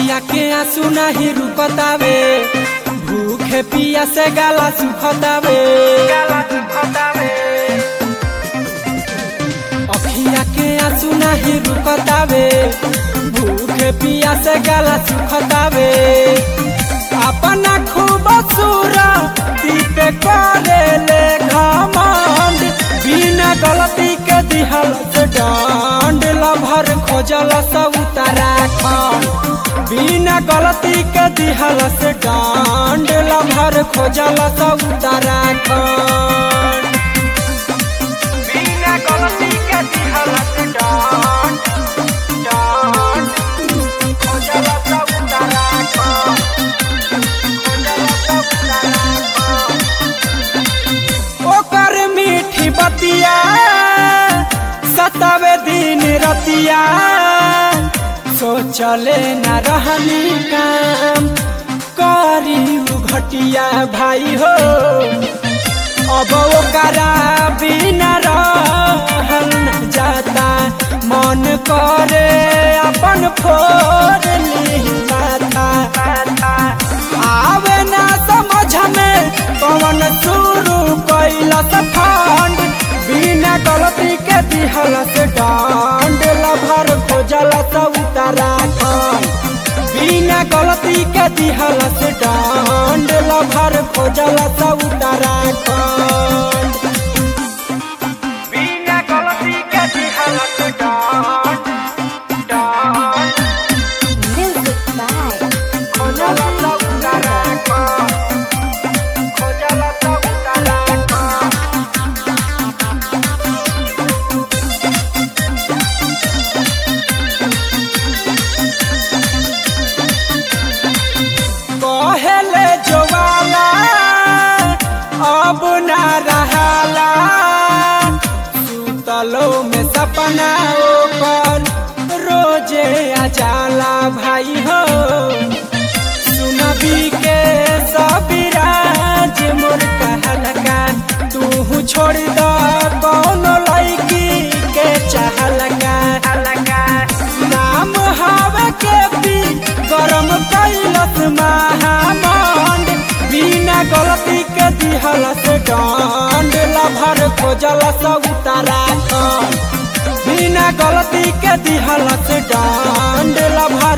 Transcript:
अखिया के आंसू नहीं रुकतावे भूखे पिया से गाला सुखतावे गाला सुखतावे अखिया के आंसू नहीं रुकतावे भूखे पिया से गाला सुखतावे अपना खूब सूरा दीपे करे ले घमंड बिना गलती के दिहल से डांड लभर खोजल सब उत्तराखंड बिना गलती के दिहल से डांड लभर खोजल सब उत्तराखंड बिना गलती के दिहल से डांड डांड खोजल सब उत्तराखंड ओकर मीठी बतिया सतावे दिन रतिया सोचले न रहनी काम करी उ घटिया भाई हो अब ओकरा बिना रहल न जाता मन करे अपन फोड़ ली माथा आवे ना समझ में कौन शुरू कैलस फंड बिना गलती के दिहल से डांड लभर खोजल से उत्तराखंड बिना गलती के दिहल से डांड लभर खोजल से उत्तराखंड बिना गलती के दिहल से डांड डांड Music by खोजल से उत्तराखंड खोजल से उत्तराखंड कहले जोवाला अब ना रहाला सुतलो में सपना ओकर रोजे आ जाला भाई हो सुनबी के सबराज मोर कहलका तू छोड़ द कौन लड़की के चाहलका नाम हवे के पी गरम कैलस महामंड बिना गलती के दिहल से डांड लभर खोजल से उत्तराखंड बिना गलती के दिहल से डांड लभर